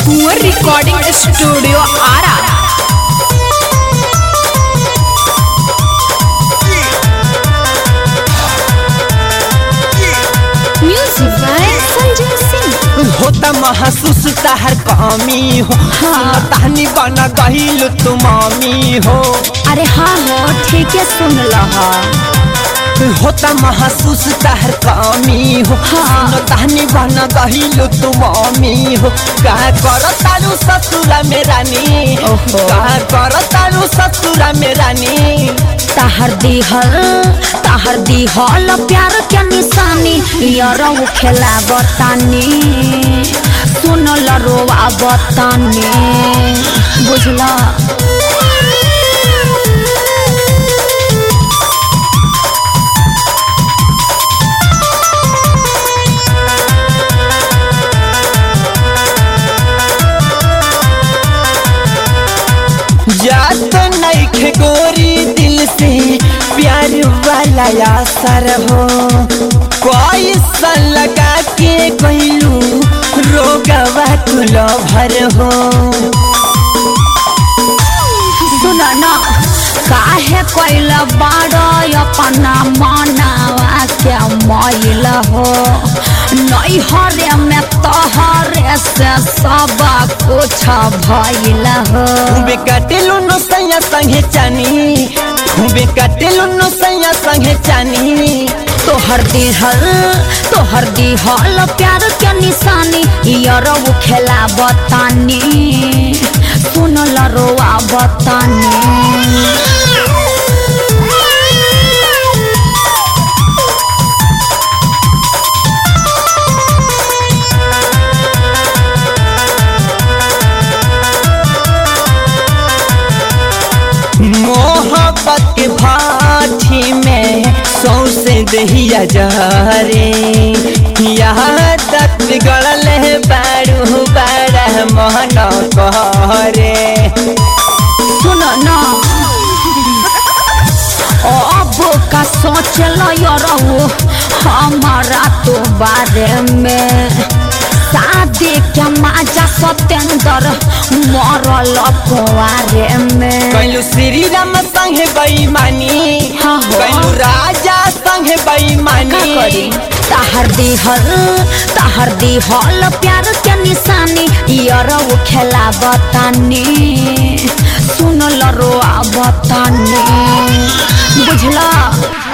कुंवर recording studio Ara music by Sanjay Singh होता महसूस तहर कमी हो हाँ। तहनी बना गहिल तू मामी हो अरे हाँ हो ठीक है सुन लहा होता महसूस तहर कमी हो हाँ। तहनी बना गहिल तू मामी हो का कर तारू ससुरा में रानी ओहो। का कर तारू ससुरा में रानी ताहर दिहल ताहर दिहल प्यार के निशानी यारो खेला बतानी सुनल रोवा बतानी बुझला जात नैखे गोरी दिल से प्यार वाला असर हो कोई सन लगा के कहलू रोगवा तुलो भर हो सुन न काहे कैल बाड़ अपना मनावा के मैल हो नैहरे में तोहरे से सब कुछ भइल हो खूबे कटेलू नो सैया संगे चानी खूबे कटेलू नो सैया संगे चानी तोहर दिहल तोहर दिहल प्यार के निशानी यारो खेला बतानी सुनल रोआ बतानी मोहब्बत के भाठी में सौसे दहिया जहरे यहाँ तक बिगड़ल है बारू बारा मोहन कहरे सुन न अब का सोच लो हमारा तो बारे में शादी के माजा सत्येंद्र मरल कुआरे में कैलू श्री राम संगे बेईमानी हाँ हो। कैलू राजा संगे का बेईमानी करी ताहर दिहल ताहर दिहल प्यार के निशानी यारो खेला बतानी सुनल रोआ बतानी बुझला